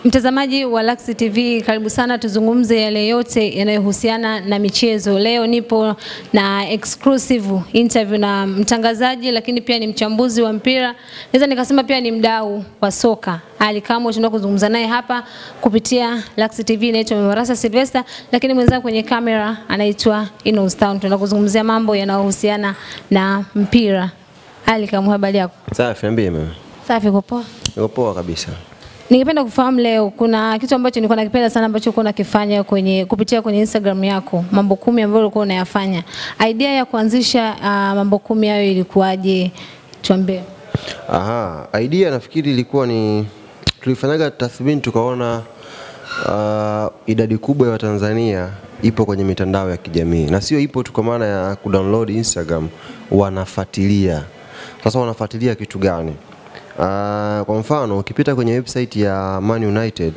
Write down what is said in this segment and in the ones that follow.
Mtazamaji wa Lux TV, karibu sana, tuzungumze yale yote yanayohusiana na michezo. Leo nipo na exclusive interview na mtangazaji, lakini pia ni mchambuzi wa mpira, naweza nikasema pia ni mdau wa soka. Ali Kamwe tunataka kuzungumza naye hapa kupitia Lux TV. Naitwa Memarasa Sylvester, lakini mwenzangu kwenye kamera anaitwa Inos Town. Tunataka kuzungumzia mambo yanayohusiana na mpira. Ali Kamwe, habari yako? Safi, niambie mimi. Safi, uko poa? Niko poa kabisa. Ningependa kufahamu leo, kuna kitu ambacho nilikuwa nakipenda sana ambacho ulikuwa unakifanya kwenye kupitia kwenye Instagram yako, mambo kumi ambayo ulikuwa unayafanya. Idea ya kuanzisha uh, mambo kumi hayo ilikuwaje? Tuambie. Aha, idea nafikiri ilikuwa ni tulifanyaga tathmini tukaona uh, idadi kubwa ya Watanzania ipo kwenye mitandao ya kijamii na sio ipo tu kwa maana ya kudownload Instagram, wanafuatilia. Sasa wanafuatilia kitu gani? Uh, kwa mfano ukipita kwenye website ya Man United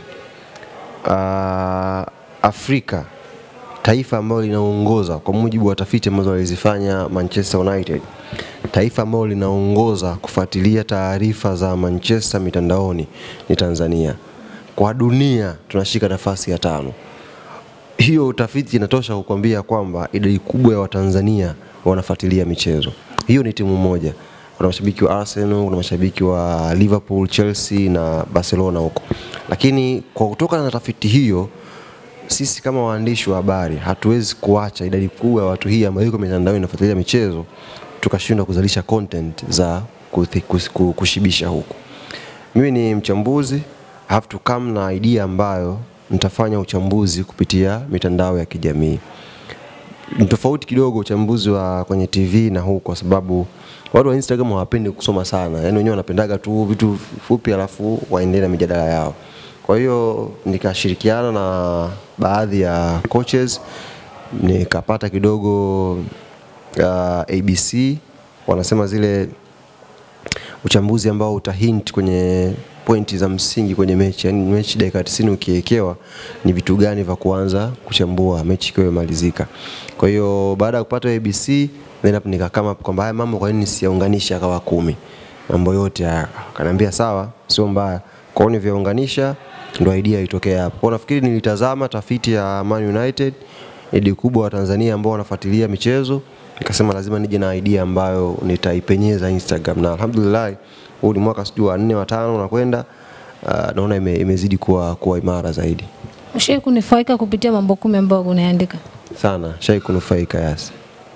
uh, Afrika taifa ambalo linaongoza kwa mujibu wa tafiti ambazo walizifanya Manchester United, taifa ambalo linaongoza kufuatilia taarifa za Manchester mitandaoni ni Tanzania. Kwa dunia tunashika nafasi ya tano. Hiyo utafiti inatosha kukwambia kwamba idadi kubwa ya Watanzania wanafuatilia michezo. Hiyo ni timu moja. Kuna mashabiki wa Arsenal, kuna mashabiki wa Liverpool, Chelsea na Barcelona huko. Lakini kwa kutokana na tafiti hiyo sisi kama waandishi wa habari hatuwezi kuacha idadi kubwa ya watu hii ambayo iko mitandao inafuatilia michezo tukashindwa kuzalisha content za kuthi- kus- ku- kushibisha huku. Mimi ni mchambuzi, I have to come na idea ambayo nitafanya uchambuzi kupitia mitandao ya kijamii. Ni tofauti kidogo uchambuzi wa kwenye TV na huu, kwa sababu watu wa Instagram hawapendi kusoma sana, yaani wenyewe wanapendaga tu vitu fupi, alafu waendelee na mijadala yao. Kwa hiyo nikashirikiana na baadhi ya coaches nikapata kidogo uh, ABC wanasema zile uchambuzi ambao utahint kwenye pointi za msingi kwenye mechi, yani mechi dakika 90 ukiekewa ni vitu gani vya kuanza kuchambua mechi ikiwa imemalizika. Kwa hiyo baada ya kupata ABC then hapo nikakama kwamba haya mambo kwa nini nisiyaunganisha akawa kumi mambo yote haya. Akaniambia sawa, sio mbaya. Kwa hiyo nivyounganisha ndo idea itokea hapo. Kwa hiyo nafikiri nilitazama tafiti ya Man United idadi kubwa wa Tanzania ambao wanafuatilia michezo, nikasema lazima nije na idea ambayo nitaipenyeza Instagram, na alhamdulillah huu ni mwaka sijui wa nne wa tano unakwenda, uh, naona ime, imezidi kuwa, kuwa imara zaidi Ushai kunifaika kupitia mambo kumi ambayo unaandika sana, shai kunufaika yasi.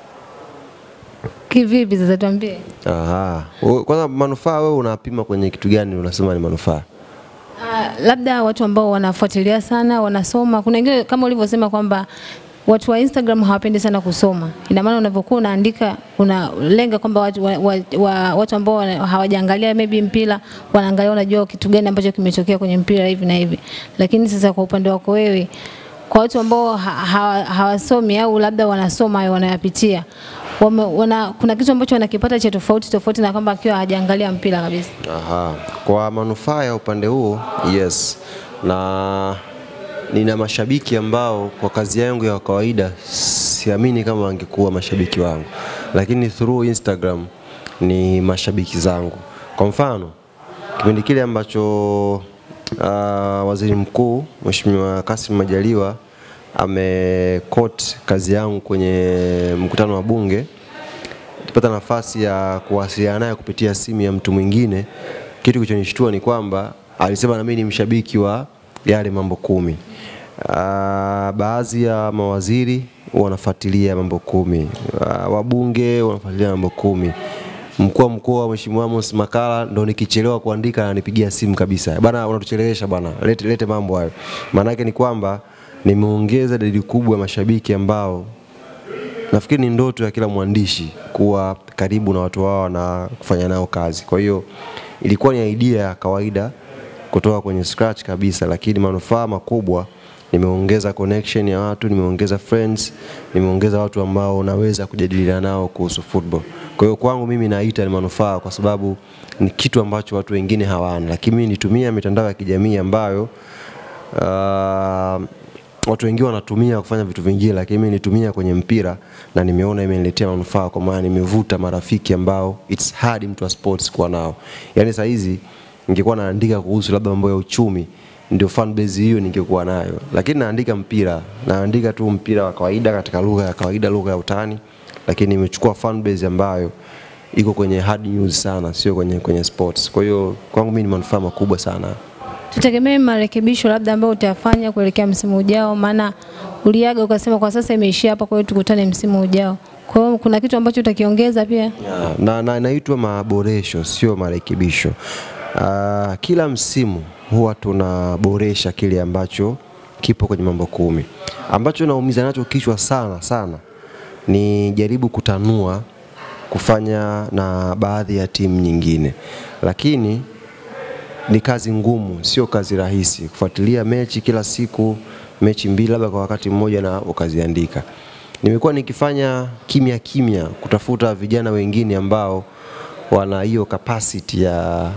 kivipi? Sasa tuambie. Aha. Wewe- Kwanza manufaa wewe unapima kwenye kitu gani unasema ni manufaa? Uh, labda watu ambao wanafuatilia sana wanasoma. Kuna wengine kama ulivyosema kwamba watu wa Instagram hawapendi sana kusoma. Ina maana unavyokuwa unaandika unalenga kwamba watu, wa, wa, wa, watu ambao wana- hawajaangalia maybe mpira wanaangalia, unajua kitu gani ambacho kimetokea kwenye mpira hivi na hivi. Lakini sasa kwa upande wako wewe, kwa watu ambao ha, ha, hawasomi au labda wanasoma hayo wanayapitia wame, wana, kuna kitu ambacho wanakipata cha tofauti tofauti na kwamba akiwa hajaangalia mpira kabisa. Aha. Kwa manufaa ya upande huo, yes. Na nina mashabiki ambao kwa kazi yangu ya kawaida siamini kama wangekuwa mashabiki wangu, lakini through Instagram ni mashabiki zangu. Kwa mfano kipindi kile ambacho uh, waziri mkuu Mheshimiwa Kassim Majaliwa amekot kazi yangu kwenye mkutano wa bunge nilipata nafasi ya kuwasiliana naye kupitia simu ya mtu mwingine. Kitu kilichonishtua ni kwamba alisema na mimi ni mshabiki wa yale mambo kumi. Uh, baadhi ya mawaziri wanafuatilia mambo kumi, uh, wabunge wanafuatilia mambo kumi. Mkuu wa mkoa Mheshimiwa Amos Makala ndo nikichelewa kuandika ananipigia simu kabisa, bana, unatuchelewesha bana, lete, lete mambo hayo. Maana yake ni kwamba nimeongeza idadi kubwa ya mashabiki ambao nafikiri ni ndoto ya kila mwandishi kuwa karibu na watu wao na kufanya nao kazi. Kwa hiyo ilikuwa ni idea ya kawaida kutoka kwenye scratch kabisa, lakini manufaa makubwa, nimeongeza connection ya watu, nimeongeza friends, nimeongeza watu ambao naweza kujadiliana nao kuhusu football. Kwa hiyo kwangu mimi naita ni manufaa, kwa sababu ni kitu ambacho watu wengine hawana, lakini mimi nitumia mitandao ya kijamii ambayo uh, watu wengi wanatumia kufanya vitu vingine, lakini mimi nitumia kwenye mpira na nimeona imeniletea manufaa, kwa maana nimevuta marafiki ambao it's hard mtu wa sports kuwa nao. Yani saa hizi ningekuwa naandika kuhusu labda mambo ya uchumi ndio fan base hiyo ningekuwa nayo, lakini naandika mpira, naandika tu mpira wa kawaida katika lugha ya kawaida, lugha ya utani, lakini nimechukua fan base ambayo iko kwenye hard news sana, sio kwenye, kwenye sports. Kwa hiyo kwangu mimi ni manufaa makubwa sana. Tutegemee marekebisho labda ambayo utayafanya kuelekea msimu ujao, maana uliaga ukasema kwa sasa imeishia hapa, kwa hiyo tukutane msimu ujao. Kwa hiyo kuna kitu ambacho utakiongeza pia? Ya, na, na inaitwa maboresho sio marekebisho. Uh, kila msimu huwa tunaboresha kile ambacho kipo kwenye mambo kumi. Ambacho naumiza nacho kichwa sana sana ni jaribu kutanua kufanya na baadhi ya timu nyingine, lakini ni kazi ngumu, sio kazi rahisi kufuatilia mechi kila siku, mechi mbili labda kwa wakati mmoja na ukaziandika. Nimekuwa nikifanya kimya kimya kutafuta vijana wengine ambao wana hiyo capacity ya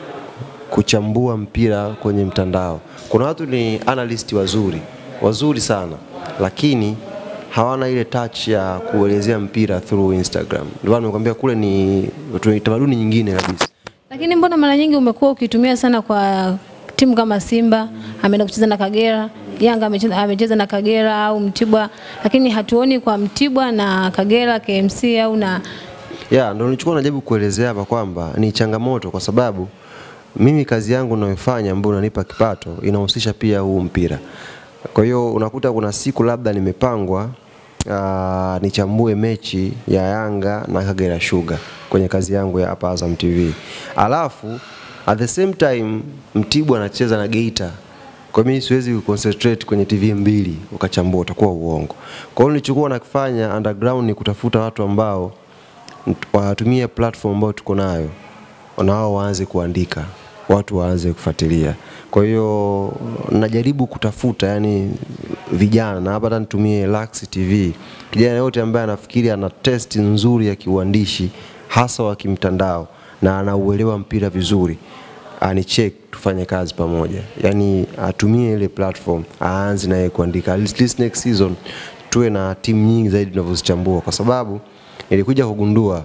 kuchambua mpira kwenye mtandao. Kuna watu ni analyst wazuri wazuri sana, lakini hawana ile touch ya kuelezea mpira through Instagram. Ndio maana nimekwambia kule ni ni tamaduni nyingine kabisa. Lakini mbona mara nyingi umekuwa ukitumia sana kwa timu kama Simba ameenda kucheza na Kagera, Yanga amecheza, amecheza na Kagera au Mtibwa, lakini hatuoni kwa Mtibwa na Kagera KMC au na Ya, ndio nilichokuwa najaribu kuelezea hapa kwamba ni changamoto kwa sababu mimi kazi yangu ninayofanya ambayo inanipa kipato inahusisha pia huu mpira. Kwa hiyo unakuta kuna siku labda nimepangwa uh, nichambue mechi ya Yanga na Kagera Sugar kwenye kazi yangu ya hapa Azam TV. Alafu at the same time Mtibwa anacheza na Geita. Kwa mimi siwezi kuconcentrate kwenye TV mbili ukachambua, utakuwa uongo. Kwa hiyo nilichokuwa nakifanya underground ni kutafuta watu ambao watumie platform ambayo tuko nayo, nao waanze kuandika, watu waanze kufuatilia. Kwa hiyo najaribu kutafuta yani vijana, na hapa hata nitumie Lux TV, kijana yote ambaye anafikiri ana test nzuri ya kiuandishi hasa wa kimtandao na anauelewa mpira vizuri anicheck tufanye kazi pamoja, yani atumie ile platform aanze naye kuandika. At least next season tuwe na timu nyingi zaidi tunavyozichambua, kwa sababu nilikuja kugundua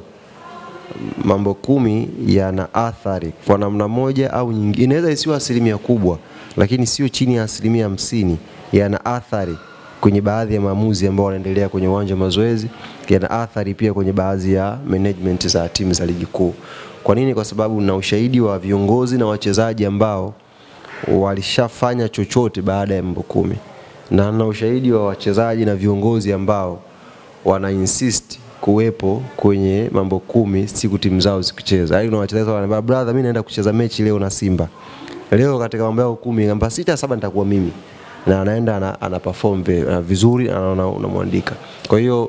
mambo kumi yana athari kwa namna moja au nyingine. Inaweza isiwe asilimia kubwa, lakini sio chini ya asilimia hamsini yana athari kwenye baadhi ya maamuzi ambao wanaendelea kwenye uwanja wa mazoezi, yana athari pia kwenye baadhi ya management za timu za ligi kuu. Kwa nini? Kwa sababu na ushahidi wa viongozi na wachezaji ambao walishafanya chochote baada ya mambo kumi, na na ushahidi wa wachezaji na viongozi ambao wana insist kuwepo kwenye mambo kumi siku timu zao zikicheza. Yaani kuna wachezaji wananiambia brother, mimi naenda kucheza mechi leo na Simba. Leo katika mambo yao kumi ngamba sita saba nitakuwa mimi. Na anaenda ana, ana perform ve- uh, vizuri na una- unamwandika. Kwa hiyo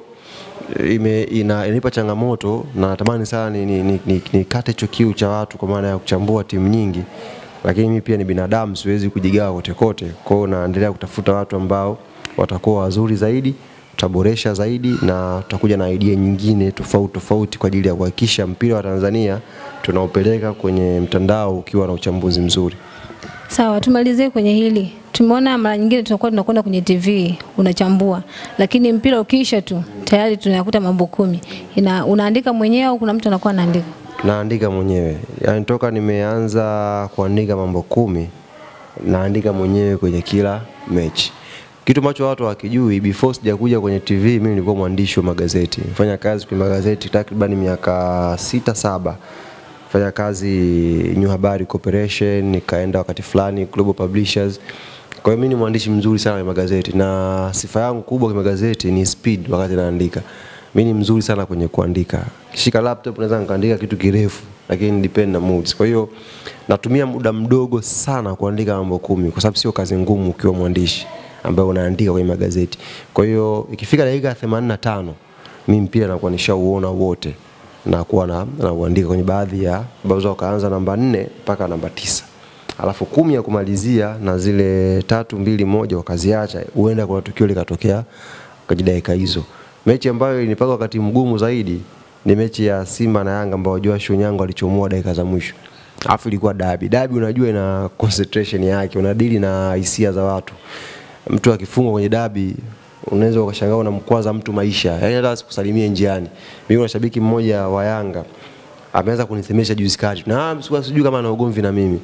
ime ina, inanipa changamoto na natamani sana ni, ni, ni, ni, nikate hicho kiu cha watu kwa maana ya kuchambua timu nyingi, lakini mimi pia ni binadamu, siwezi kujigawa kote kote. Kwa hiyo naendelea kutafuta watu ambao watakuwa wazuri zaidi, tutaboresha zaidi na tutakuja na idea nyingine tofauti tofauti kwa ajili ya kuhakikisha mpira wa Tanzania tunaupeleka kwenye mtandao ukiwa na uchambuzi mzuri. Sawa, tumalizie kwenye hili. Tumeona mara nyingine tunakuwa tunakwenda kwenye TV unachambua, lakini mpira ukiisha tu tayari tunakuta mambo kumi. Ina, unaandika mwenyewe au kuna mtu anakuwa anaandika? Naandika mwenyewe, yaani toka nimeanza kuandika mambo kumi naandika mwenyewe kwenye kila mechi. Kitu ambacho watu hawakijui, before sijakuja kwenye TV, mimi nilikuwa mwandishi wa magazeti, nifanya kazi kwenye magazeti takriban miaka sita saba fanya kazi New Habari Corporation, nikaenda wakati fulani Global Publishers. Kwa hiyo mimi ni mwandishi mzuri sana kwenye magazeti na sifa yangu kubwa kwenye magazeti ni speed wakati naandika. Mimi ni mzuri sana kwenye kuandika. Kishika laptop naweza nikaandika kitu kirefu lakini depend na moods. Kwa hiyo natumia muda mdogo sana kuandika mambo kumi kwa sababu sio kazi ngumu ukiwa mwandishi ambaye unaandika kwenye magazeti. Kwa hiyo ikifika dakika ya 85 mimi mpira nakuwa nishauona wote na kuwa na, na uandika kwenye baadhi ya ambazo wakaanza namba nne mpaka namba tisa alafu kumi ya kumalizia na zile tatu mbili moja wakaziacha, huenda kuna tukio likatokea kwenye dakika hizo. Mechi ambayo ilipaka wakati mgumu zaidi ni mechi ya Simba na Yanga ambao Joshua Onyango alichomoa dakika za mwisho. Alafu ilikuwa dabi. Dabi unajua ina concentration yake, unadili na hisia za watu. Mtu akifungwa kwenye dabi unaweza ukashangaa unamkwaza mtu maisha, yaani hata asikusalimie njiani. Mimi kuna shabiki mmoja wa Yanga ameanza kunisemesha juzi kati, na sikuwa sijui kama ana ugomvi na mimi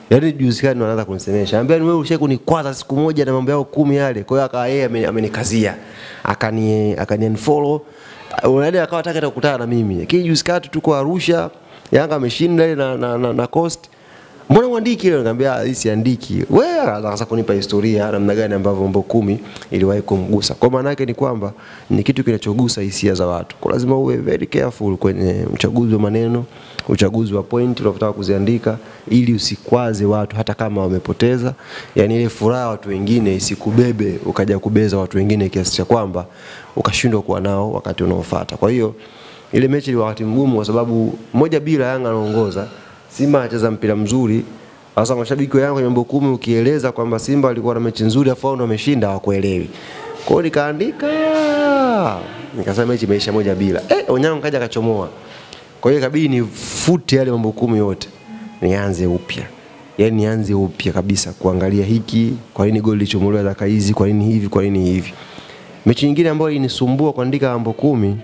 Yaani juzi kani anaanza kunisemesha. Anambia wewe ushawahi kunikwaza siku moja na mambo yako kumi yale. Kwa hiyo akawa yeye ameni- amenikazia. Akani akani unfollow. Unaenda akawa hataka hata kukutana na mimi. Lakini juzi kati tuko Arusha, Yanga ameshinda ile na, na, na, na Coast. Mbona uandiki ile? Nikamwambia hii siandiki. Wewe akaanza kunipa historia namna gani ambavyo mambo kumi iliwahi kumgusa. Kwa maana yake ni kwamba ni kitu kinachogusa hisia za watu. Kwa lazima uwe very careful kwenye uchaguzi wa maneno, uchaguzi wa point unaotaka kuziandika ili usikwaze watu hata kama wamepoteza. Yaani ile furaha watu wengine isikubebe ukaja kubeza watu wengine kiasi cha kwamba ukashindwa kuwa nao wakati unaofuata. Kwa hiyo ile mechi ilikuwa wakati mgumu kwa sababu moja bila Yanga anaongoza, Simba anacheza mpira mzuri. Sasa mashabiki wa Yanga kwenye mambo kumi ukieleza kwamba Simba alikuwa na mechi nzuri afu wao ndio wameshinda hawakuelewi. Kwa hiyo nikaandika nikasema mechi imeisha moja bila. Eh, Onyango kaja akachomoa. Kwa hiyo ikabidi nifute yale mambo kumi yote. Nianze upya. Yaani nianze upya kabisa kuangalia hiki, kwa nini goli lichomolewa dakika hizi, kwa nini hivi, kwa nini hivi. Mechi nyingine ambayo ilinisumbua kuandika mambo kumi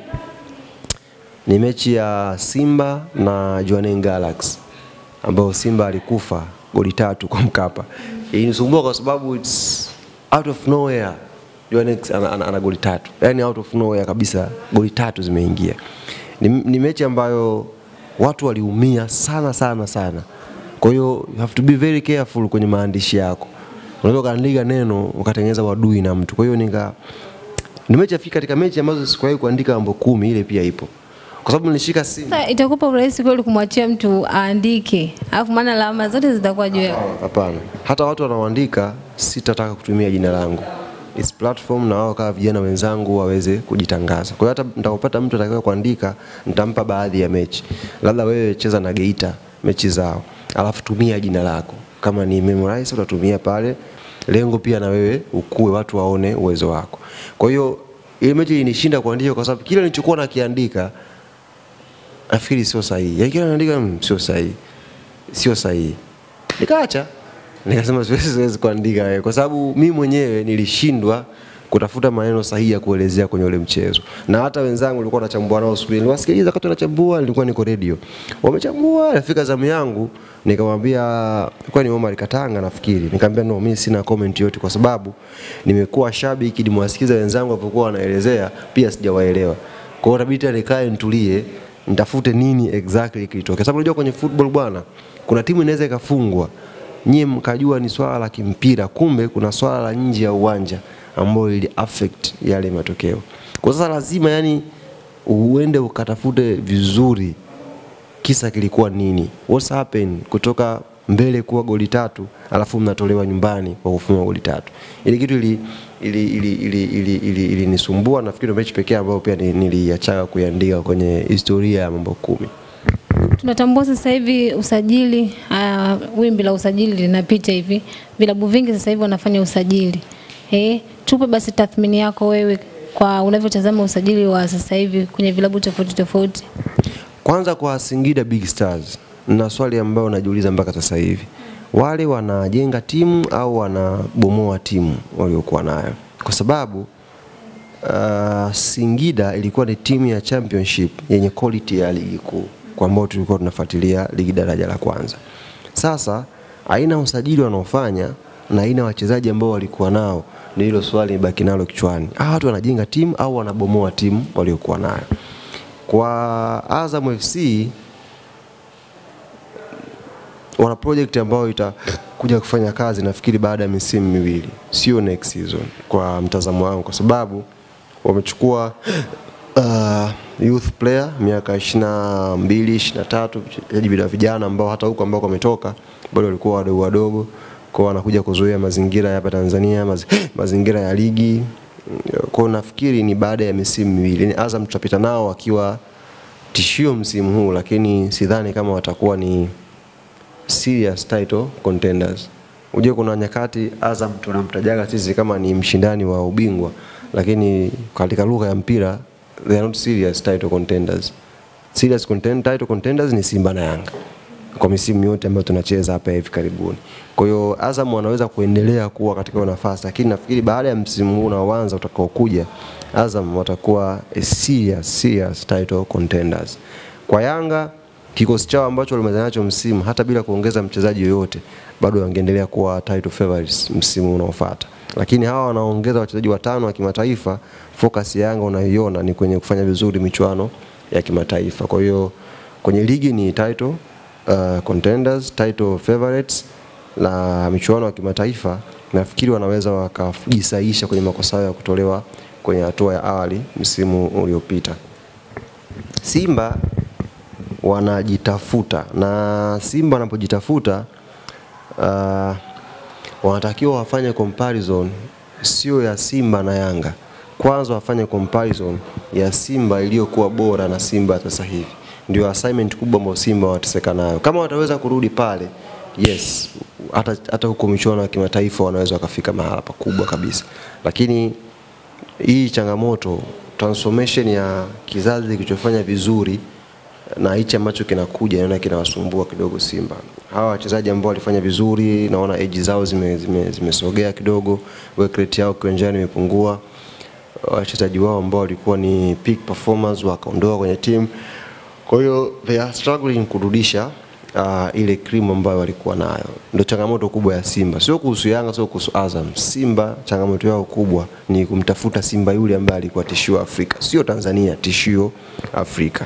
ni mechi ya Simba na Jwaneng Galaxy ambayo Simba alikufa goli tatu kwa Mkapa. Ilinisumbua kwa sababu it's out of nowhere Jwaneng ana, ana, ana goli tatu, yani out of nowhere kabisa, goli tatu zimeingia. Ni, ni mechi ambayo watu waliumia sana sana sana. Kwa hiyo you have to be very careful kwenye maandishi yako. Unaweza ukaandika neno ukatengeneza wadui na mtu. Kwa hiyo nika ni mechi afika katika mechi ambazo sikuwahi kuandika mambo kumi, ile pia ipo kwa sababu nilishika simu. Sasa itakupa urahisi kweli kumwachia mtu aandike, alafu maana lawama zote zitakuwa juu yako. Hapana, hata watu wanaoandika sitataka kutumia jina langu. It's platform na wao kama vijana wenzangu waweze kujitangaza. Kwa hiyo hata nitakapopata mtu atakaye kuandika, nitampa baadhi ya mechi. Labda wewe cheza na Geita mechi zao, alafu tumia jina lako. Kama ni memorize utatumia pale, lengo pia na wewe ukue, watu waone uwezo wako. Kwa hiyo ile mechi ilishinda kuandika kwa sababu kile nilichokuwa nakiandika nafikiri sio sahihi. Yaani kila naandika mm, sio sahihi. Sio sahihi. Nikaacha. Nikasema siwezi siwezi kuandika wewe kwa sababu mimi mwenyewe nilishindwa kutafuta maneno sahihi ya kuelezea kwenye ule mchezo. Na hata wenzangu nilikuwa nachambua nao siku ile. Niliwasikiliza wakati wanachambua, nilikuwa niko radio. Wamechambua, nafika zamu yangu, nikamwambia kwa ni Omar Katanga nafikiri. Nikamwambia no, mimi sina comment yote kwa sababu nimekuwa shabiki, nimewasikiza wenzangu walipokuwa wanaelezea, pia sijawaelewa. Kwa hiyo itabidi tena nikae nitulie, nitafute nini exactly kilitokea. Sababu unajua kwenye football bwana, kuna timu inaweza ikafungwa nyie mkajua ni swala la kimpira, kumbe kuna swala la nje ya uwanja ambayo ili affect yale matokeo. Kwa sasa lazima yani uende ukatafute vizuri kisa kilikuwa nini, what's happened kutoka mbele kuwa goli tatu alafu mnatolewa nyumbani kwa kufungwa goli tatu. Ile kitu ili ili ili ili ili, ili, ili nisumbua. Nafikiri ndio mechi pekee ambayo pia ni- niliachaga kuiandika kwenye historia ya mambo kumi. Tunatambua sasa hivi usajili, uh, wimbi la usajili linapita hivi, vilabu vingi sasa hivi wanafanya usajili. Eh, tupe basi tathmini yako wewe kwa unavyotazama usajili wa sasa hivi kwenye vilabu tofauti tofauti. Kwanza kwa Singida Big Stars, na swali ambayo najiuliza mpaka sasa hivi, wale wanajenga timu au wanabomoa timu waliokuwa nayo? Kwa sababu uh, Singida ilikuwa ni timu ya championship yenye quality ya ligi kuu kwa ambao tulikuwa tunafuatilia ligi daraja la kwanza. Sasa aina ya usajili wanaofanya na aina ya wachezaji ambao walikuwa nao, ni hilo swali nibaki nalo kichwani. Hawa watu wanajenga timu au wanabomoa timu waliokuwa nayo? Kwa Azam FC wana project ambayo itakuja kufanya kazi nafikiri baada ya misimu miwili, sio next season, kwa mtazamo wangu, kwa sababu wamechukua uh, youth player miaka 22 23, wachezaji bila vijana ambao hata huko ambao wametoka bado walikuwa wadogo wadogo, kwa wanakuja kuzoea mazingira ya hapa Tanzania, maz, mazingira ya ligi. Kwa nafikiri ni baada ya misimu miwili, ni Azam tutapita nao wakiwa tishio msimu huu, lakini sidhani kama watakuwa ni serious title contenders. Unajua kuna nyakati Azam tunamtajaga sisi kama ni mshindani wa ubingwa, lakini katika lugha ya mpira they are not serious title contenders. Serious content, title contenders ni Simba na Yanga kwa misimu yote ambayo tunacheza hapa hivi karibuni. Kwa hiyo Azam wanaweza kuendelea kuwa katika hiyo nafasi, lakini nafikiri baada ya msimu huu unaoanza utakaokuja, Azam watakuwa a serious, serious title contenders. Kwa Yanga kikosi chao ambacho walimaliza nacho msimu, hata bila kuongeza mchezaji yoyote, bado wangeendelea kuwa title favorites msimu unaofuata. Lakini hawa wanaongeza wachezaji watano wa kimataifa, focus ya Yanga unaiona ni kwenye kufanya vizuri michuano ya kimataifa. Kwa hiyo kwenye ligi ni title uh, contenders, title favorites na michuano ya kimataifa nafikiri wanaweza wakajisaisha kwenye makosa yao ya kutolewa kwenye hatua ya awali msimu uliopita. Simba wanajitafuta na Simba wanapojitafuta uh, wanatakiwa wafanye comparison sio ya Simba na Yanga. Kwanza wafanye comparison ya Simba iliyokuwa bora na Simba sasa hivi. Ndio assignment kubwa ambayo Simba wanateseka nayo. Kama wataweza kurudi pale, yes, hata hata huko michuano ya kimataifa wanaweza wakafika mahala pakubwa kabisa, lakini hii changamoto transformation ya kizazi kilichofanya vizuri na hichi ambacho kinakuja naona kinawasumbua kidogo Simba. Hawa wachezaji ambao walifanya vizuri, naona age zao zimesogea zime, zime kidogo, work rate yao kiwanjani imepungua. Wachezaji wao ambao walikuwa ni peak performers wakaondoka kwenye timu, kwa hiyo they are struggling kurudisha uh, ile cream ambayo walikuwa nayo. Ndio changamoto kubwa ya Simba, sio kuhusu Yanga, sio kuhusu Azam. Simba changamoto yao kubwa ni kumtafuta Simba yule ambaye alikuwa tishio Afrika, sio Tanzania, tishio Afrika.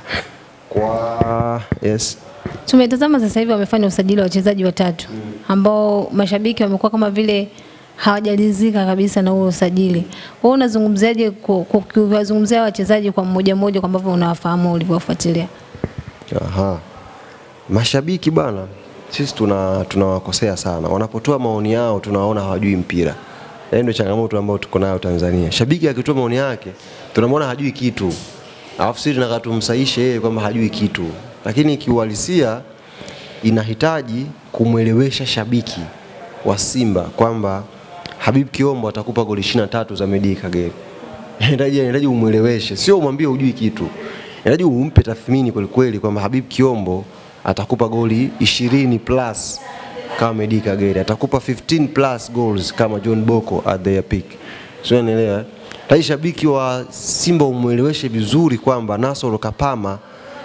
Kwa yes, Tumetazama sasa hivi wamefanya usajili wa wachezaji watatu ambao mashabiki wamekuwa kama vile hawajalizika kabisa na huo usajili. Wewe unazungumziaje ku- ku- kuwazungumzia wachezaji kwa mmoja mmoja kwa ambavyo unawafahamu ulivyowafuatilia? Aha. Mashabiki bana, sisi tuna tunawakosea sana. Wanapotoa maoni yao tunawaona hawajui mpira. Yaani ndio changamoto ambayo tuko nayo Tanzania. Shabiki akitoa maoni yake tunamwona hajui kitu. Alafu sisi tunataka tumsaishe yeye kwamba hajui kitu. Lakini kiuhalisia inahitaji kumwelewesha shabiki wa Simba kwamba Habib Kiombo atakupa goli 23 za Medi Kagere. Inahitaji inahitaji umweleweshe, sio umwambie hujui kitu. Inahitaji umpe tathmini kweli kweli kwamba Habib Kiombo atakupa goli 20 plus kama Medi Kagere, atakupa 15 plus goals kama John Boko at their peak. Sio unaelewa? Tai shabiki wa Simba umweleweshe vizuri kwamba Nasoro Kapama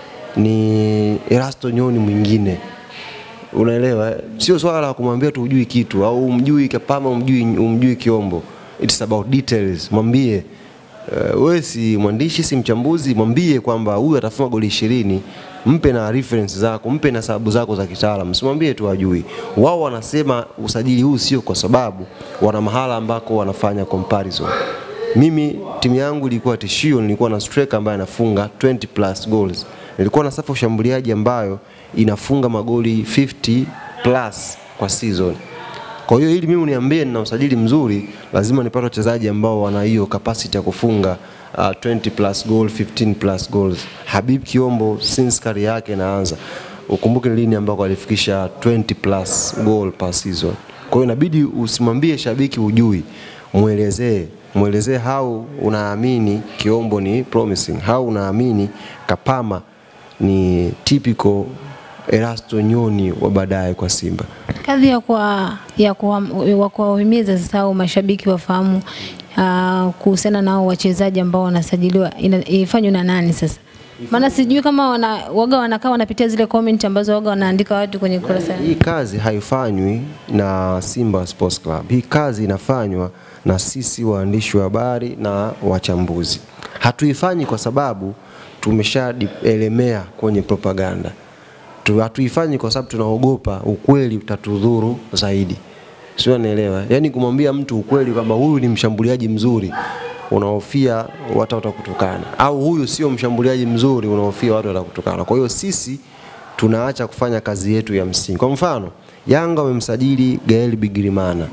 ni Erasto Nyoni mwingine unaelewa eh? sio swala la kumwambia tu hujui kitu au umjui Kapama umjui, umjui Kiombo it's about details mwambie uh, wewe si mwandishi si mchambuzi mwambie kwamba huyu atafunga goli ishirini mpe na reference zako mpe na sababu zako za kitaalam simwambie tu hajui wao wanasema usajili huu sio kwa sababu wana mahala ambako wanafanya comparison mimi timu yangu ilikuwa tishio, nilikuwa na striker ambaye anafunga 20 plus goals. Nilikuwa na safu ushambuliaji ambayo inafunga magoli 50 plus kwa season. Kwa hiyo ili mimi uniambie nina usajili mzuri, lazima nipate wachezaji ambao wana hiyo capacity ya kufunga uh, 20 plus goal, 15 plus goals. Habib Kiombo since career yake inaanza, ukumbuke ni lini ambako alifikisha 20 plus goal per season. Kwa hiyo inabidi usimwambie shabiki ujui, mwelezee mwelezee how unaamini Kiombo ni promising, how unaamini Kapama ni typical Erasto Nyoni wa baadaye kwa Simba. Kadhi ya kwa ya kwa wa kuwahimiza sasa hao mashabiki wafahamu uh, kuhusiana na hao wachezaji ambao wanasajiliwa ina- ifanywe na nani sasa? Maana sijui kama wana, waga wanakaa wanapitia zile comment ambazo waga wanaandika watu kwenye kurasa. Hii kazi haifanywi na Simba Sports Club. Hii kazi inafanywa na sisi waandishi wa habari na wachambuzi. Hatuifanyi kwa sababu tumeshaelemea kwenye propaganda. Tu- Hatuifanyi kwa sababu tunaogopa ukweli utatudhuru zaidi. Sio, naelewa. Yaani kumwambia mtu ukweli kwamba huyu ni mshambuliaji mzuri unahofia watu watakutukana, au huyu sio mshambuliaji mzuri unahofia watu watakutukana. Kwa hiyo sisi tunaacha kufanya kazi yetu ya msingi. Kwa mfano, Yanga wamemsajili Gael Bigirimana.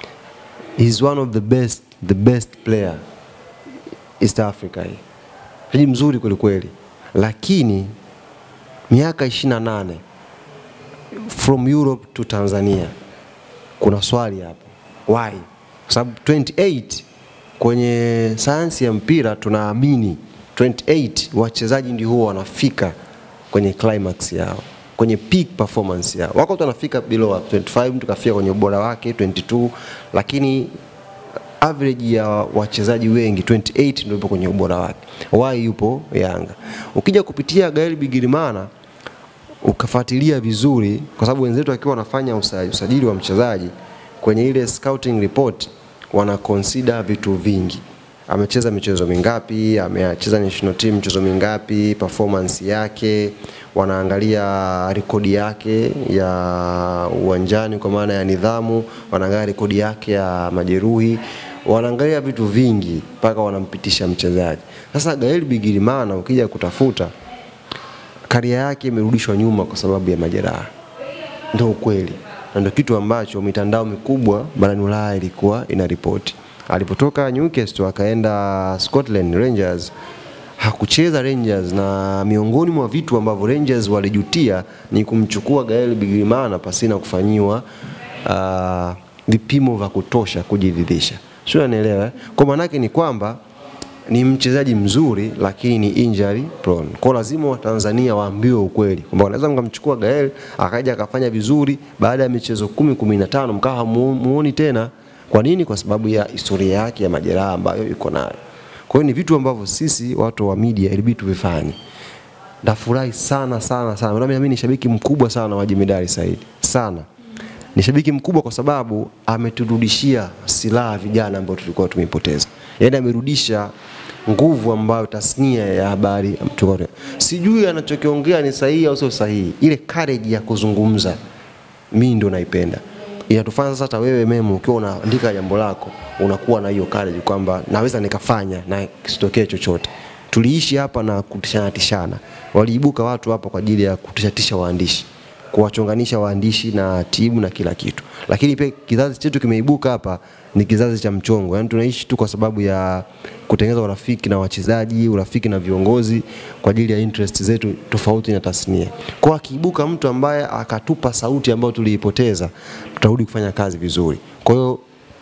He's one of the best, the best player East Africa hii. Mchezaji mzuri kweli kweli. Lakini miaka 28 from Europe to Tanzania. Kuna swali hapo. Why? Kwa sababu 28 kwenye sayansi ya mpira tunaamini 28 wachezaji ndio huwa wanafika kwenye climax yao kwenye peak performance yao. Wako watu wanafika below 25, mtu kafika kwenye ubora wake 22, lakini average ya wachezaji wengi 28 ndio yupo kwenye ubora wake. Why yupo Yanga? Ukija kupitia Gael Bigirimana ukafuatilia vizuri, kwa sababu wenzetu wakiwa wanafanya usa- usajili wa mchezaji kwenye ile scouting report wana consider vitu vingi amecheza michezo mingapi, amecheza national team michezo mingapi, performance yake, wanaangalia rekodi yake ya uwanjani kwa maana ya nidhamu, wanaangalia rekodi yake ya majeruhi, wanaangalia vitu vingi mpaka wanampitisha mchezaji. Sasa Gael Bigirimana ukija kutafuta karia yake imerudishwa nyuma kwa sababu ya majeraha, ndio ukweli na ndio kitu ambacho mitandao mikubwa barani Ulaya ilikuwa inaripoti. Alipotoka Newcastle akaenda Scotland Rangers, hakucheza Rangers, na miongoni mwa vitu ambavyo Rangers walijutia ni kumchukua Gael Bigirimana pasina kufanyiwa uh, vipimo vya kutosha kujiridhisha. Sio, unanielewa? eh? Kwa maanake ni kwamba ni mchezaji mzuri lakini ni injury prone. Kwa lazima Watanzania waambiwe ukweli kwamba wanaweza mkamchukua Gael akaja akafanya vizuri, baada ya michezo kumi kumi na tano mkawa hamuoni tena. Kwa nini? Kwa sababu ya historia yake ya majeraha ambayo iko nayo. Kwa hiyo ni vitu ambavyo sisi watu wa media ilibidi tuvifanye. Nafurahi sana sana sana. Unajua mimi ni shabiki mkubwa sana wa Jemedari Said. Sana. Ni shabiki mkubwa kwa sababu ameturudishia silaha vijana ambao tulikuwa tumepoteza. Yaani amerudisha nguvu ambayo tasnia ya habari tulikuwa sijui anachokiongea ni sahihi au sio sahihi. Ile courage ya kuzungumza mimi ndio naipenda. Inatufanya sasa hata wewe memo ukiwa unaandika jambo lako unakuwa na hiyo courage kwamba naweza nikafanya na kisitokee chochote. Tuliishi hapa na kutishana tishana. Waliibuka watu hapa kwa ajili ya kutishatisha waandishi kuwachonganisha waandishi na timu na kila kitu, lakini pia kizazi chetu kimeibuka hapa ni kizazi cha mchongo, yaani tunaishi tu kwa sababu ya kutengeneza urafiki na wachezaji, urafiki na viongozi kwa ajili ya interest zetu tofauti na tasnia. Kwa akiibuka mtu ambaye akatupa sauti ambayo tuliipoteza, tutarudi kufanya kazi vizuri. Kwa hiyo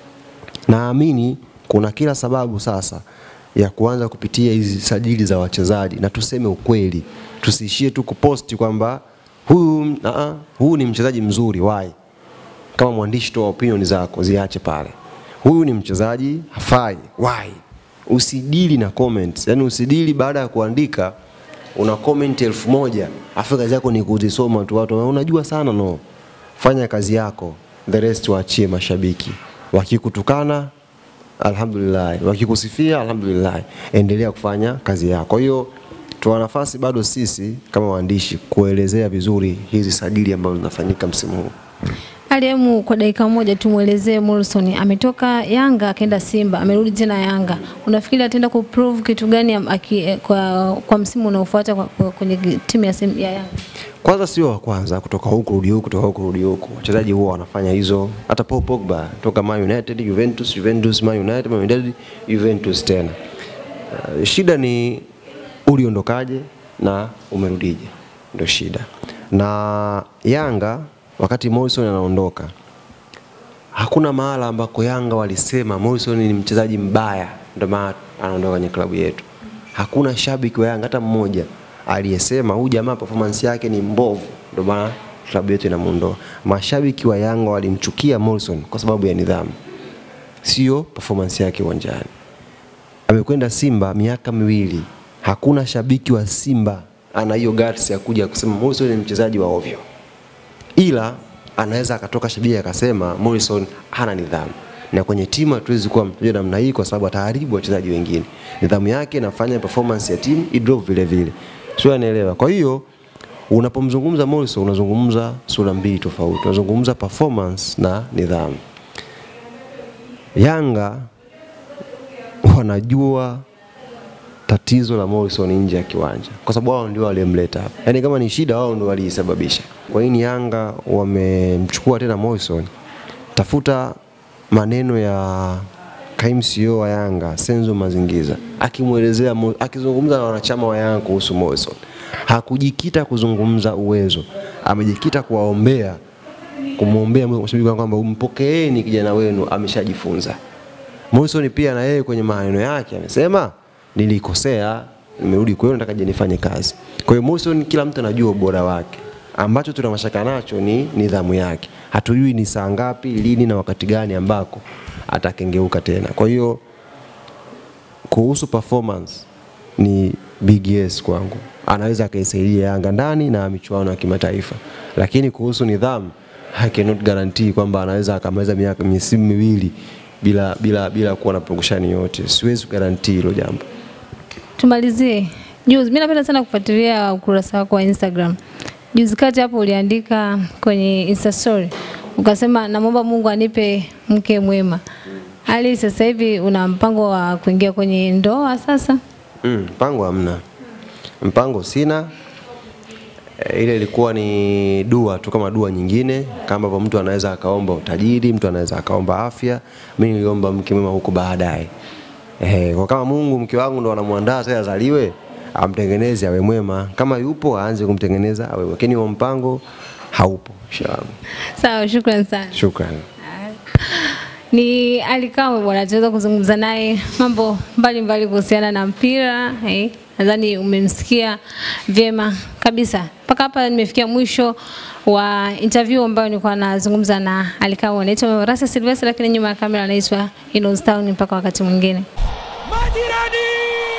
naamini kuna kila sababu sasa ya kuanza kupitia hizi sajili za wachezaji na tuseme ukweli, tusiishie tu kuposti kwamba huyu uh -uh, huyu ni mchezaji mzuri why? Kama mwandishi, toa opinion zako, ziache pale. Huyu ni mchezaji hafai why? Usidili na comments, yani usidili baada ya kuandika una comment elfu moja afu kazi yako ni kuzisoma tu, watu unajua sana no. Fanya kazi yako, the rest waachie mashabiki. Wakikutukana alhamdulillah, wakikusifia alhamdulillah, endelea kufanya kazi yako. Kwa hiyo tuna nafasi bado sisi kama waandishi kuelezea vizuri hizi sajili ambazo zinafanyika msimu huu. Aliemu, kwa dakika moja tumwelezee Morrison, ametoka Yanga akaenda Simba, amerudi tena Yanga. Unafikiri ataenda kuprove kitu gani am- aki, eh, kwa, kwa msimu unaofuata kwa- kwa- kwenye timu ya, Sim- ya Yanga? Kwanza sio wa kwanza kutoka huku rudi huku, kutoka huku rudi huku. Wachezaji huwa wanafanya hizo. Hata Paul Pogba toka Man United, Juventus, Juventus, Man United, Man United, Juventus tena. Uh, shida ni uliondokaje na umerudije, ndio shida. Na Yanga wakati Morrison anaondoka, hakuna mahala ambako Yanga walisema Morrison ni mchezaji mbaya, ndio maana anaondoka kwenye klabu yetu. Hakuna shabiki wa Yanga hata mmoja aliyesema huyu jamaa performance yake ni mbovu, ndio maana klabu yetu inamuondoa. Mashabiki wa Yanga walimchukia Morrison kwa sababu ya nidhamu, sio performance yake uwanjani. Amekwenda Simba miaka miwili, hakuna shabiki wa Simba ana hiyo guts ya kuja kusema Morrison ni mchezaji wa ovyo, ila anaweza akatoka shabiki akasema Morrison hana nidhamu na kwenye timu hatuwezi kuwa mteja namna hii kwa sababu ataharibu wachezaji wengine. Nidhamu yake inafanya performance ya timu idrop vile vile, sio? Anaelewa. Kwa hiyo unapomzungumza Morrison unazungumza sura mbili tofauti, unazungumza performance na nidhamu. Yanga wanajua tatizo la Morrison nje ya kiwanja, kwa sababu wao ndio waliomleta hapa. Yaani kama ni shida, wao ndio waliisababisha. Kwa nini Yanga wamemchukua tena Morrison? Tafuta maneno ya kaimu CEO wa Yanga Senzo Mazingiza akimwelezea, Mo- akizungumza na wanachama wa Yanga kuhusu Morrison, hakujikita kuzungumza uwezo, amejikita kuwaombea kumwombea mashabiki wake kwamba mpokeeni kijana wenu ameshajifunza. Morrison pia na yeye kwenye maneno yake amesema nilikosea, nimerudi kwenu, nataka je nifanye kazi. Kwa hiyo Morrison, kila mtu anajua ubora wake. Ambacho tuna mashaka nacho ni nidhamu yake. Hatujui ni saa ngapi, lini na wakati gani ambako atakengeuka tena. Kwa hiyo kuhusu performance ni big yes kwangu, anaweza akaisaidia Yanga ndani na michuano ya kimataifa, lakini kuhusu nidhamu I cannot guarantee kwamba anaweza akamaliza miaka misimu miwili bila, bila, bila kuwa na purukushani yote. Siwezi kugarantii hilo jambo. Tumalizie juzi, mimi napenda sana kufuatilia ukurasa wako wa Instagram. Juzi kati hapo uliandika kwenye Insta story ukasema, namwomba Mungu anipe mke mwema. Hali sasa hivi una mpango wa kuingia kwenye ndoa sasa? Mm, mpango hamna, mpango sina. E, ile ilikuwa ni dua tu kama dua nyingine, kama ambavyo mtu anaweza akaomba utajiri, mtu anaweza akaomba afya. Mimi niliomba mke mwema huko baadaye. Eh, kwa kama Mungu mke wangu ndo anamwandaa sasa azaliwe, amtengeneze awe mwema. Kama yupo aanze kumtengeneza awe, lakini huo mpango haupo. Inshallah. Sawa, shukrani sana. Shukrani. Ni Ali Kamwe bwana, tunaweza kuzungumza naye mambo mbalimbali kuhusiana na mpira eh. Nadhani umemsikia vyema kabisa. Mpaka hapa nimefikia mwisho wa interview ambayo nilikuwa nazungumza na Ali Kamwe. Naitwa Rasa Silvestra, lakini nyuma ya kamera anaitwa Inos Town. Mpaka wakati mwingine. Majirani!